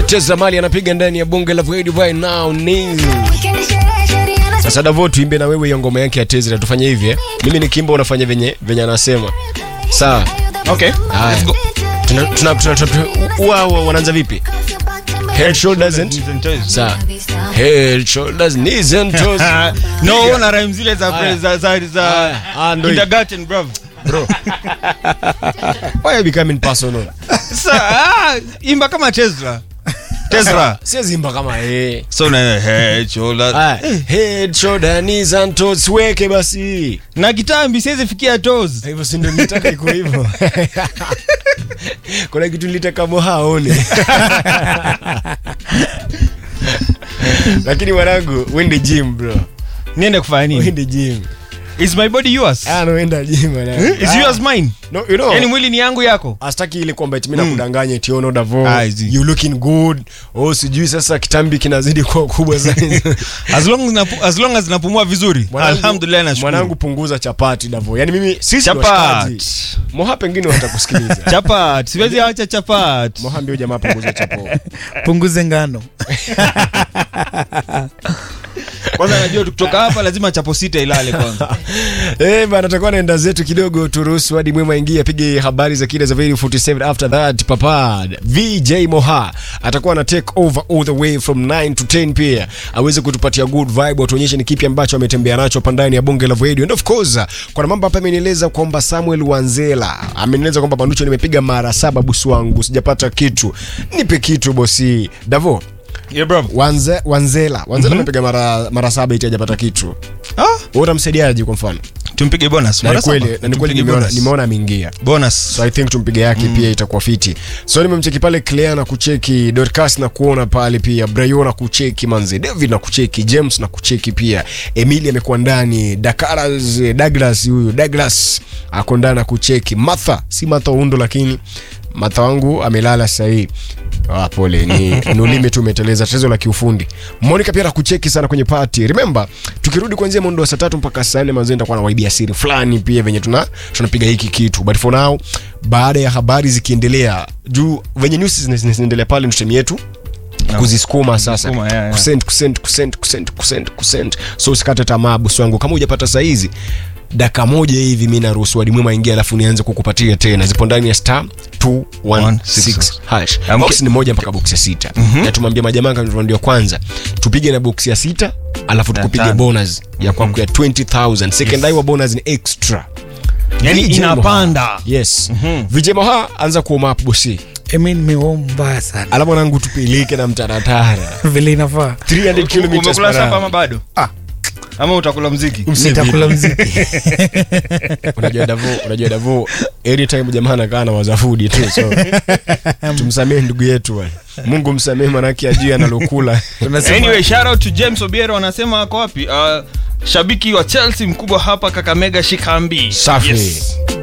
Teza Mali anapiga ndani ya bonge la Void right now ni sasa Davo, tuimbe na wewe hiyo ngoma yake ya Teza, tufanye hivi eh. Mimi nikimba unafanya venye venye anasema. Sawa. Okay. Haya. Let's go. Tuna tuna tuna, tuna wao wanaanza vipi? Head shoulders and sawa. Head shoulders knees and toes. no na rhyme zile za Haya. za za za Haya. Ah, ndo hii. kindergarten bro Bro. Why are you becoming personal? Sa ah, imba kama Tesla Tesla Siwezi imba kama eh. so na head shoulder Haya. Head shoulder knees and toes weke basi. na kitambi siwezi fikia toes hivyo si ndio nilitaka iko hivyo kuna kitu nilitaka moha aone lakini mwanangu wende gym bro niende kufanya nini wende gym is my body yours ah no wenda gym mwanangu is yours mine no you know yani mwili ni yangu yako astaki ile kwamba eti mimi nakudanganya eti ono davo Ah, I see. you looking good oh sijui sasa kitambi kinazidi kuwa kubwa zaidi as long as napu- as long as napumua vizuri Mwanangu- alhamdulillah nashukuru mwanangu punguza chapati davo yani mimi sisi chapat washikaji. moha pengine watakusikiliza chapat siwezi acha chapat moha mbio jamaa punguza chapo punguze ngano kwanza najua tukitoka hapa lazima chapo sita ilale kwanza Eh, bana takuwa naenda zetu kidogo turuhusu hadi mwema ingia apige habari za kile za Very 47 after that papa VJ Moha atakuwa na take over all the way from 9 to 10 pia aweze kutupatia good vibe atuonyeshe ni kipi ambacho ametembea nacho hapa ndani ya bonge la radio and of course kuna mambo hapa amenieleza kwamba Samuel Wanzela amenieleza kwamba Manucho nimepiga mara saba busu wangu sijapata kitu nipe kitu bosi Davo yeah bro Wanze, Wanzela Wanzela amepiga mara mara saba iti hajapata kitu ah wewe utamsaidiaje kwa mfano tumpige bonus na ni mara kweli saba. na ni kweli Tumpige nimeona bonus. nimeona ameingia bonus so i think tumpige yake pia itakuwa fiti so nimemcheki pale Clea na kucheki Dorcas na kuona pale pia Brayo na kucheki manze David na kucheki James na kucheki pia Emily amekuwa ndani Dakaras Douglas huyu Douglas ako ndani na kucheki Martha si Martha Undo lakini Martha wangu amelala sasa hii Ah, pole ni, ni ulimi tu umeteleza tatizo la kiufundi monica pia nakucheki sana kwenye party remember tukirudi kuanzia mwendo wa saa tatu mpaka saa nne manzee nitakuwa na waibia siri fulani pia venye tuna tunapiga hiki kitu but for now baada ya habari zikiendelea juu venye news zina- zina- zinaendelea pale ndo yetu kuzisukuma sasa Kuzisukuma, yeah, yeah. kusend kusend kusend kusend kusend kusend so usikate tamaa bosi wangu kama hujapata saizi daka moja hivi mi naruhusu wadi mwema ingia alafu nianze kukupatia tena zipo ndani ya star 216 hash Amke- box ni moja mpaka box ya sita na tumwambia majamaa kama ndio kwanza tupige na box ya sita alafu tukupige tano. bonus ya kwako ya 20000 second yes. wa bonus ni extra yani VJ Moha. inapanda yes vijay moha anza kuoma hapo bosi emi nimeo mbaya sana alafu nangu tupeleke na mtaratara vile inafaa 300 kilometers umekula per sapa hour. ama bado Ah. ama utakula mziki nitakula mziki unajua davo unajua davo anytime jamaa anakaa na wazafudi tu so tumsamehe ndugu yetu bwana mungu msamehe manake ajui analokula tunasema anyway shout out to James Obiero anasema ako wapi uh, shabiki wa Chelsea mkubwa hapa Kakamega Shikambi Safi. yes.